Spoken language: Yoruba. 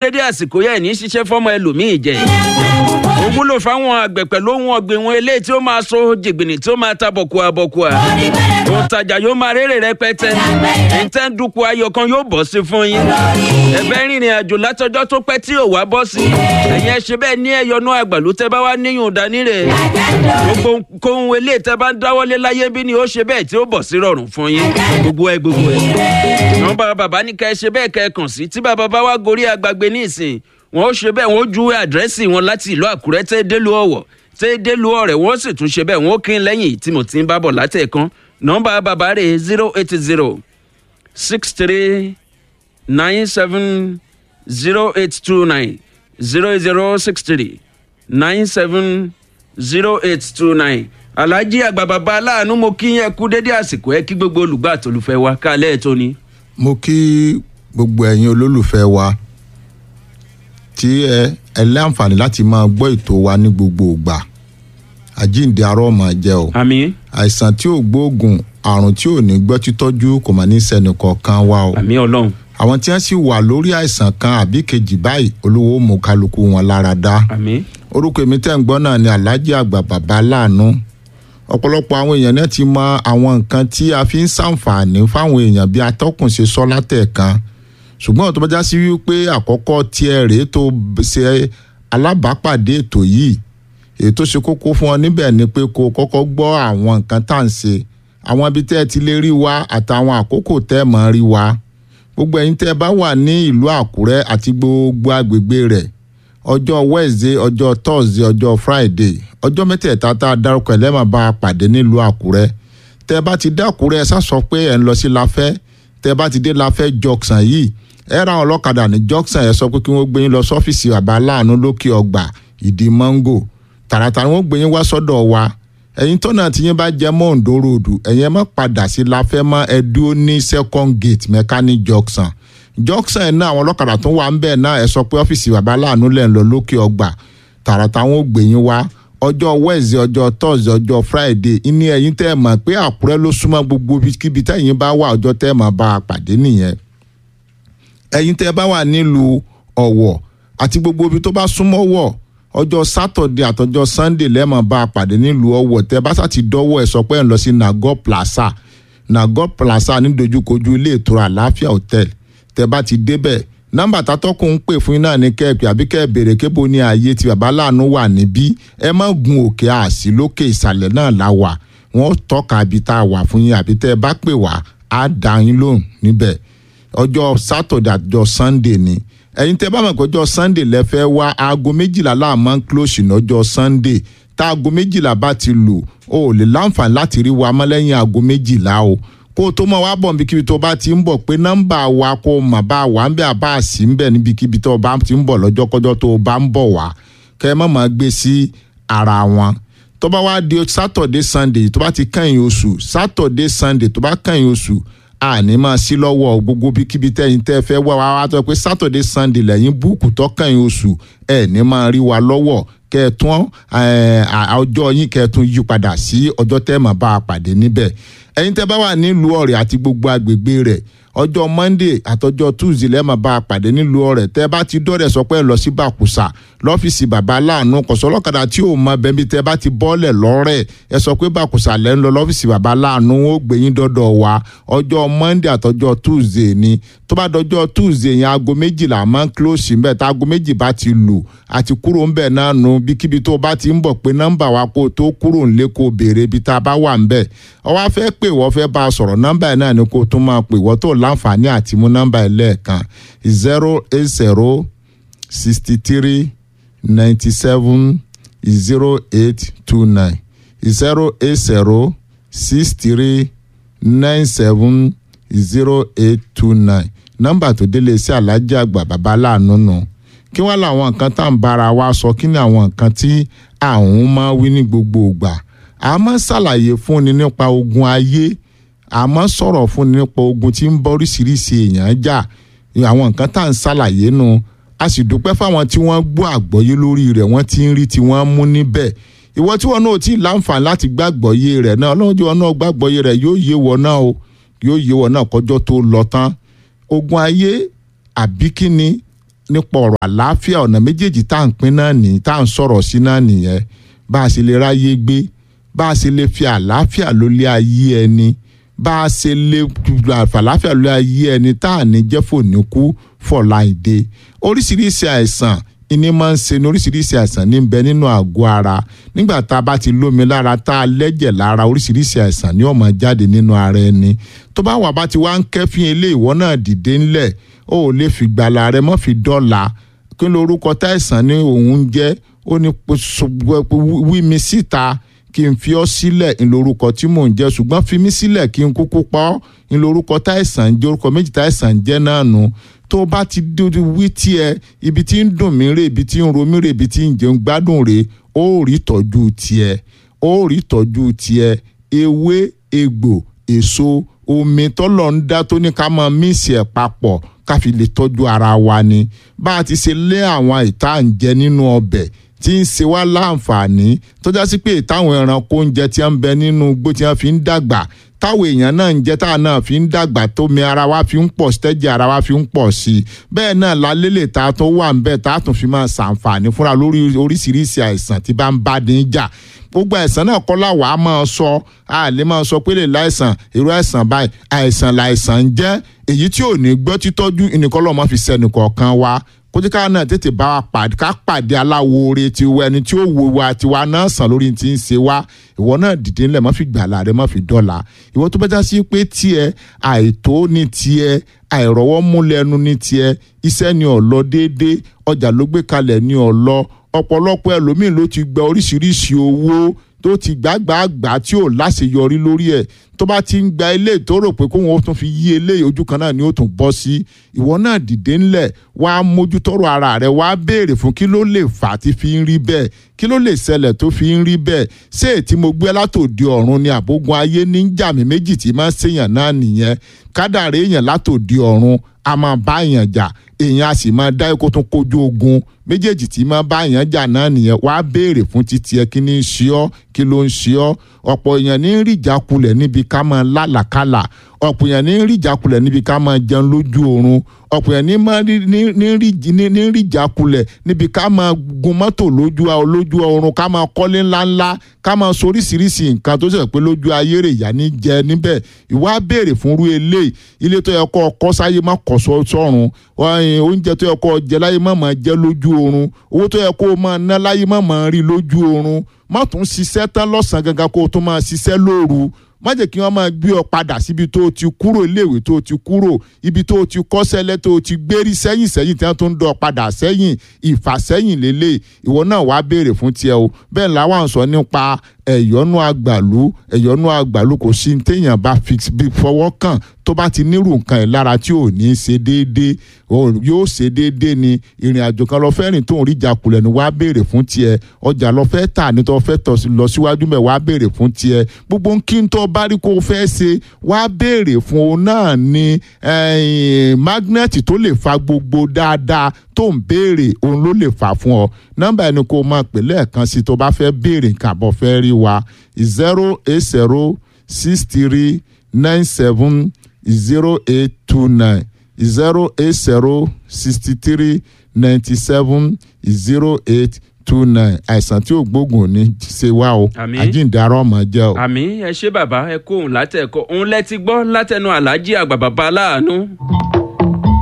dédé àsìkò yẹn ní ṣiṣẹ́ fọ́mọ ẹlòmíì jẹ ó wúlò fáwọn àgbẹ̀ pẹ̀lú ohun ọ̀gbìn wọn eléyìí tí ó máa so jìgbìnì tí ó máa ta bọ̀kùà bọ̀kùà òǹtajà yóò máa rérè rẹpẹtẹ ẹ̀ńtẹ́ ń dúpọ̀ ayọ̀ kan yóò bọ̀ sí fún yín ẹ̀fẹ́ rìnrìn àjò látọjọ́ tó pẹ́ tí ò wá bọ́ sí ẹ̀yin ẹ̀ ṣe bẹ́ẹ̀ ní ẹ̀yọ́nú àgbàlú tẹ́ bá wá níyùn dání rẹ̀ gbogbo kóhun eléyìí tẹ́ bá ń dáwọ́lé láyé bí ni ó ṣe bẹ́ẹ̀ tí ó bọ̀ sí rọrùn fún yín gbogbo ẹ gbogbo ẹ nọ́mbà bàbá ní ká ẹ ṣe bẹ́ẹ̀ kẹ́ ẹ kàn sí tí bàbá bá wá gorí agbègbè ní ìsìn wọn ó ṣe bẹ́ẹ̀ wọn ó ju àdírẹ́sì wọn láti ìlú àkúrẹ́ tẹ́ délùú ọ̀wọ̀ tẹ́ délùú ọ̀rẹ́ wọn ó sì tún ṣe bẹ́ẹ̀ wọn ó kí n lẹ́yìn tí mo ti ń bá bọ̀ látẹ̀kan nọ́mbà bàbá rẹ̀ zero eight zero six three nine seven zero eight two nine zero zero six three nine seven zero eight two nine alhaji àgbà bàbá aláàánú mo kí yẹn kú dédé àsìkò ẹ kí gbogbo olùgbà àtolùfẹ́ wa kálẹ̀ ẹ̀ tó ni. mo kí gbogbo ẹ̀yin olólùfẹ́ wa tí ẹ ẹ láǹfààní láti máa gbọ́ ètò wa ní gbogbo ìgbà àjíǹde arọ́ máa jẹ́ o àmì àìsàn tí ò gbóògùn àrùn tí ò ní gbọ́ títọ́jú kò mà ní sẹ́ni kọ̀ọ̀kan wa o àmì ọlọ́run àwọn tí wọ́n sì wà lórí àìsàn kan àbí kejì báyìí olówó mú kálukú wọn lára dá àmì orúkọ èmi tẹ́ ń gbọ́ náà ni alhaji àgbà bàbá láàánú ọ̀pọ̀lọpọ̀ àwọn èèyàn náà ti mọ àwọn nǹkan tí a fi ń ṣàǹfààní fáwọn èèyàn bí atọ́kùn ṣe sọ látẹ̀kan ṣùgbọ́n tó bá já sí wípé àkọ́kọ́ tiẹ̀ rèé tó ṣe alábàápàdé ètò yìí èyí tó ṣe kókó fún ọ níbẹ̀ ni pé kó o kọ́kọ́ gbọ́ àwọn nǹkan tá à ń ṣe àwọn ibi tẹ́ ẹ ti lè rí wa àtàwọn àkókò tẹ́ ẹ mọ̀ rí wa gbogbo ẹ̀yin tẹ́ ẹ bá wà ní ìlú àkúrẹ́ àti gbogbo agbègbè rẹ̀ ọjọ́ wednesday ọjọ́ thursday ọjọ́ friday ọjọ́ mẹ́tẹ̀ẹ̀ta tá a dárúkọ ẹ̀ lẹ́mọ̀ bá a pàdé nílùú àkúrẹ́ tẹ́ ẹ bá ti dé àkúrẹ́ ẹ sá sọ pé ẹ̀ ń lọ sí láfẹ́ tẹ́ ẹ bá ti dé láfẹ́ junction yìí ẹ ra àwọn ọlọ́kadà ní junction ẹ sọ pé kí wọ́n gbé yín lọ sọ́fíìsì bàbá aláàánú lókè ọgbà ìdí mango tààràtàrà wọ́n gbé yín wá sọ́dọ̀ wa ẹ̀yin tọ́nà tí yín bá jẹ́ mọ́ Oǹdó ròdù ẹ̀yin ẹ má padà sí láfẹ́ mọ́ ẹ dúró ní second gate mechanic junction junction ẹ̀ náà àwọn ọlọ́kadà tó wà ń bẹ̀ náà ẹ sọ pé ọ́fíìsì bàbá aláàánú lẹ̀ ń lọ lókè ọgbà tààràtà wọn ò gbé yín wá ọjọ́ wednesday ọjọ́ thursday ọjọ́ friday ní ẹ̀yin tẹ́ ẹ mọ̀ pé àkúrẹ́ ló súnmọ́ gbogbo kíbi tẹ́yin bá wà ọjọ́ tẹ́ ẹ mọ̀ bá a pàdé nìyẹn ẹ̀yin tẹ́ ẹ bá wà nílùú ọ̀wọ̀ àti gbogbo ibi tó bá súnmọ́ wọ̀ ọjọ́ sátọ̀dẹ̀ àtọjọ́ sunday lẹ́mọ̀ bá a pàdé nílùú ọ̀wọ̀ tẹ́ bá sàti dọ́wọ́ ẹ̀ sọ pé ẹ̀ ń lọ sí nago plaza nago plaza ní dojúkojú ilé ìtura àlàáfíà hotel tẹ́ bá ti débẹ̀ nọ́mbà tátọ́kùn ń pè fún yín náà ní kẹ́ẹ̀pì àbí kẹ́ẹ̀ béèrè kébo ní ààyè tí bàbá láàánú wà níbí ẹ má gun òkè àsì lókè ìsàlẹ̀ náà la wà wọ́n tọ́ka ibi tá a wà fún yín àbí tẹ́ ẹ bá pè wá á dá yín lóhùn níbẹ̀ ọjọ́ sátọ̀dẹ̀ àtọjọ́ sunday ni ẹ̀yin tẹ́ bá mọ̀ pé ọjọ́ sunday lẹ fẹ́ wá aago méjìlá láàmú close lọ́jọ́ sunday tá aago méjìlá bá ti lù o ò lè láǹfààní láti rí wa mọ́ lẹ́yìn aago méjìlá o kó o tó mọ̀ wá bọ̀ níbikíbi tó bá ti ń bọ̀ pé nọ́mbà wa kó o mọ̀ bá wà ń bẹ̀ àbá sí ń bẹ̀ níbikíbi tó bá ti ń bọ̀ lọ́jọ́kọ́jọ́ tó o bá ń bọ̀ wá kẹ́ ẹ má máa gbé sí ara wọn tó bá wá di saturday sunday tó bá ti kẹ́yìn oṣù saturday sunday tó bá kẹ́yìn oṣù àní máa sí lọ́wọ́ gbogbo bíkíbi tẹ́yìn tẹ́ fẹ́ wá wá tó pé saturday sunday lẹ́yìn búùkù tọ́kàn oṣù ẹ̀ ní máa rí wa lọ́wọ́ kẹ́ẹ̀tún ọjọ́ yín kẹ́ẹ̀tún yí padà sí ọjọ́ tẹ́ máa bá a pàdé níbẹ̀ ẹ̀yin tẹ́ bá wà nílùú ọ̀rẹ́ àti gbogbo agbègbè rẹ̀ ọjọ́ monday àtọjọ́ tuesday lẹ́ẹ̀ máa bá a pàdé nílùú ọ̀rẹ́ tẹ́ bá ti dọ́rẹ̀ sọ pé ẹ lọ sí bàkùsà lọ́fíìsì bàbá aláàánú kọ̀sọ́lọ́kadà tí ò mọ bẹ́ẹ̀ bí tẹ́ bá ti bọ́ọ̀lẹ̀ lọ́rẹ̀ ẹ sọ pé bàkùsà lẹ́ ń lọ lọ́fíìsì bàbá aláàánú ó gbé yín dọ́dọ̀ wa ọjọ́ monday àtọjọ́ tuesday ni tó bá dọjọ́ tuesday yẹn aago méjìlá máa ń close ń bẹ̀ tá aago méjì bá ti lù àti kúrò ń bẹ̀ náà nu bíkíbi tó bá ti ń bọ̀ pé nọ́mbà wa kó tó kúrò ńlé kó béèrè ibi tá a bá wà ń bẹ̀ ọ wá fẹ́ pè wọ́n fẹ́ bá a sọ̀rọ̀ nọ́mbà yẹn náà ni kó tún máa pè wọ́n tó láǹfààní àti mú nọ́mbà yẹn lẹ́ẹ̀kan zero eight zero sixty three ninety seven zero eight two nine zero eight zero six three nine seven zero eight two nine nọ́mbà tó délé sí alájí àgbà bàbá láàánú nù kí wọ́n làwọn nǹkan tá à ń bára wa sọ kí ni àwọn nǹkan tí àwọn máa wí ní gbogbo ìgbà a máa ṣàlàyé fúnni nípa ogun ayé a máa sọ̀rọ̀ fúnni nípa ogun tí ń bọ́ oríṣiríṣi èèyàn jà àwọn nǹkan tá à ń ṣàlàyé nu a sì dúpẹ́ fáwọn tí wọ́n gbọ́ àgbọ́yé lórí rẹ̀ wọ́n ti ń rí tí wọ́n mú níbẹ̀ ìwọ tí wọn náà ti láǹfààní láti gbàgbọ́yé rẹ̀ náà ọlọ́run tí wọn náà gbàgbọ́yé rẹ̀ yóò yé wọn náà o yóò yé wọn náà kọjọ́ tó lọ tán ogun ayé àbí kíni nípa ọ̀rọ̀ àlàáfíà ọ̀nà méjèèjì tá à ń pín náà nìyí tá à ń sọ̀rọ̀ sí náà nìyẹn bá a ṣe lè ráyé gbé bá a ṣe lè fi àlàáfíà lólé ayé ẹni bá a ṣe lè àlàáfíà lólé ayé ẹni tá à ní jẹ́ fòníkú fọ̀láìdè oríṣiríṣi àìsàn ìní máa ń ṣe ní oríṣiríṣi àìsàn ní bẹ nínú àgọ́ ara nígbà tá a bá ti lómi lára tá a lẹ́jẹ̀ lára oríṣiríṣi àìsàn ní ó máa jáde nínú ara ẹni tó bá wà bá ti wá ń kẹ́fín ilé ìwọ náà dìde ńlẹ̀ ó ò lè fi gbàlà rẹ mọ́ fi dọ́là kí ló orúkọ táìsàn ní òun jẹ́ ó ní wí mi síta kí n fi ọ́ sílẹ̀ ń lorúkọ tí mò ń jẹ́ ṣùgbọ́n fi mí sílẹ̀ kí n kúkú pa ọ́ ń lorúkọ táìsàn jẹ́ orúkọ méjì táìsàn jẹ́ náà nù tó bá ti dúdú wí tiẹ̀ ibi tí ń dùn mí rè ibi tí ń ro mí rè ibi tí ń jẹun gbádùn rè ó rí tọ́jú tiẹ̀ ó rí tọ́jú tiẹ̀ ewé egbò èso omi tọ́lọ̀ ń dá tó ní ká máa mísì ẹ̀ papọ̀ ká fi lè tọ́jú ara wa ni bá a ti ṣe lé àwọn ìta ń jẹ nínú ọbẹ̀ tí ń ṣe wá láǹfààní tó já sí pé táwọn ẹranko oúnjẹ tí ń bẹ nínú igbó tí wọ́n fi ń dàgbà táwọn èèyàn náà ń jẹ táwọn náà fi ń dàgbà tómi ara wa fi ń pọ̀ stẹ́jì ara wa fi ń pọ̀ sí i bẹ́ẹ̀ náà lálélè ta tó wà ń bẹ̀ tá a tún fi máa ṣàǹfààní fúnra lórí oríṣiríṣi àìsàn tí bá ń bá ní jà gbogbo àìsàn náà kọ́ làwa máa sọ a lè máa sọ pé lè láìsàn irú àìsàn báyìí àìsàn làìsàn ń jẹ́ èyí tí ò ní gbọ́ títọ́jú ìnìkọ́lọ́ máa fi sẹ́nìkọ̀ọ̀kan wa kójíká náà tètè bá wa pàdé ká pàdé aláwo oore tiwa ẹni tí ó wo wa tiwa náà sàn lórí ti ń ṣe wá ìwọ náà dìde ńlẹ̀ má fi gbàlà rẹ má fi dọ́là ìwọ tó bá já sí pé tiẹ̀ àìtó ní tiẹ̀ àìrọ́wọ́ múlẹ̀nu ní tiẹ̀ iṣẹ́ ni ó lọ déédéé ọjà ló gbé kalẹ̀ ni ó lọ ọ̀pọ̀lọpọ̀ ẹlòmíín ló ti gba oríṣiríṣi owó tó ti gbàgbàgbà tí ò láṣeyọrí lórí ẹ̀ tó bá ti ń gba ilé tó rò pé kóun ó tún fi yí eléyìí ojú kan náà ni ó tún bọ́ sí ìwọ náà dìde ńlẹ̀ wá mójútọ́rọ̀ ara rẹ̀ wá béèrè fún kí ló lè fà á tí fi ń rí bẹ́ẹ̀ kí ló lè ṣẹlẹ̀ tó fi ń rí bẹ́ẹ̀ ṣé ètí mo gbé látòdì ọ̀run ni àbógun ayé ní jàmí méjì tí máa ń ṣèyàn náà nìyẹn kádàrá èèyàn látòdì ọ̀run a máa bá èèyàn jà èèyàn a sì máa dá ikú tún kojú ogun méjèèjì tí máa bá èèyàn jà náà nìyẹn wàá béèrè fún títí ẹ kí ní í ṣe ọ́ kí ló ń ṣe ọ́ ọ̀pọ̀ èèyàn ní rí ìjákulẹ̀ níbi ká máa lálàkálà ọ̀pọ̀ èèyàn ní rí ìjákulẹ̀ níbi ká máa jẹun lójú oorun ọ̀pọ̀ èèyàn ní rí ìjákulẹ̀ níbi ká máa gun mọ́tò lójú lójú oorun ká máa kọ́lé ńláńlá ká máa soríṣiríṣi nǹkan tó ṣe pé lójú ayé rè yá ní jẹ níbẹ̀ ìwà béèrè fún irú eléyìí ilé tó yẹ kó ọkọ sáyé má kọ́ sọ́run oúnjẹ tó yẹ kó jẹ láyé má máa jẹ lójú oorun owó tó yẹ kó máa ná láyé má máa rí lójú oorun má tún ṣiṣẹ́ tán lọ́sàn-án gangan kó o tún máa ṣiṣẹ́ lóru má jẹ́ kí wọ́n máa gbé ọ padà síbi tó o ti kúrò iléèwé tó o ti kúrò ibi tó o ti kọ́sẹ́lẹ́ tó o ti gbérí sẹ́yìn sẹ́yìn tí wọ́n tún ń dọ̀ padà sẹ́yìn ìfàsẹ́yìn lélẹ̀ ìwọ náà wàá béèrè fún tiẹ̀ o bẹ́ẹ̀ làwọn sọ nípa ẹ̀yọ́nú àgbàlú ẹ̀yọ́nú àgbàlú kò sí ní téèyàn bá fọwọ́ kàn tó bá ti nírú nǹkan ẹ̀ lára tí ò ní ṣe déédéé yóò ṣe déédéé ni ìrìn àjò kan lọ fẹ́ rìn tó ń rí ìjákulẹ̀ ni wàá béèrè fún tiẹ̀ ọjà lọ fẹ́ tà ní tó fẹ́ tọ̀ lọ síwájú mẹ́ wàá béèrè fún tiẹ̀ gbogbo ń kí n tó bá rí kó o fẹ́ ṣe wàá béèrè fún òun náà ni mágnẹ́ẹ̀tì tó lè fa gbogbo dáadáa tó ń béèrè òun ló lè fà fún ọ nọ́mbà ẹni kó o máa pè lẹ́ẹ̀kan sí tó bá fẹ́ béèrè nǹkan àbọ̀ fẹ́ rí wa zero eight zero six three nine seven zero eight two nine zero eight zero sixty three ninety seven zero eight two nine àìsàn tí ò gbógun ní ṣe wá o àjíǹdarọ ọmọ jẹ o. àmì ẹ ṣé bàbá ẹ kó òun látẹ̀kọ́ òun lẹ ti gbọ́ látẹnu aláàjì àgbà bàbá aláàánú.